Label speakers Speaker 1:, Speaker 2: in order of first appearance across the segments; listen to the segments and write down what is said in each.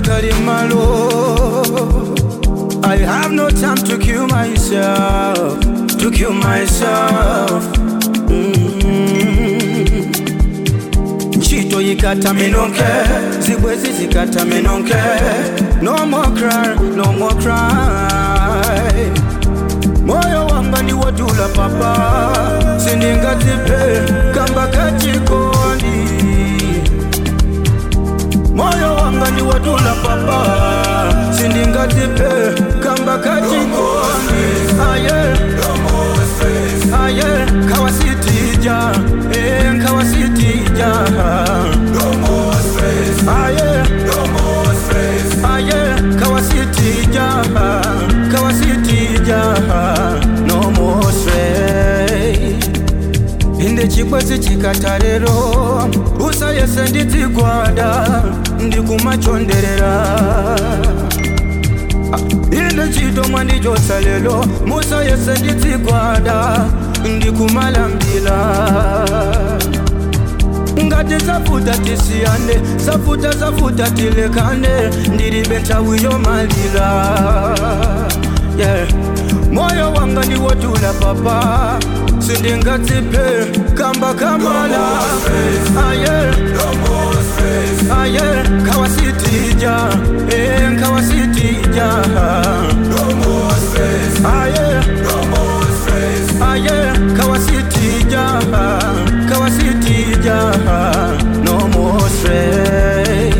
Speaker 1: kalimalo I have no time to kill myself To kill myself mm. Ntchito yikata minonke Zibwezi zikata minonke No more cry, no more cry Moyo wanga ni wadula papa Sindingazipe kamba kachikondi Moyo wanga ni wadula papa Sindingazipe kamba kachikondi Aye, aye, kawasitija Eh, kawasitija Aye, aye, kawasitija Kawasitija No more stress inde chikwezi chikata lero usayese ndizigwada ndikumachonderera inde chitomwa ndichosa lelo musayese ndizigwada ndikumalambila ngati zafuta tisiyane zafuta zafuta tilekane ndilibe nthawi yomalira yeah. moyo wanga ndiwotula papa sindingazipe kamba kamala aye aye kawasitija eh, kawasitija aye aye kawasitija kawasitija no more stress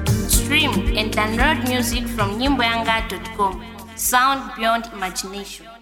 Speaker 2: Stream and download music from nyimboyanga.com. Sound beyond imagination.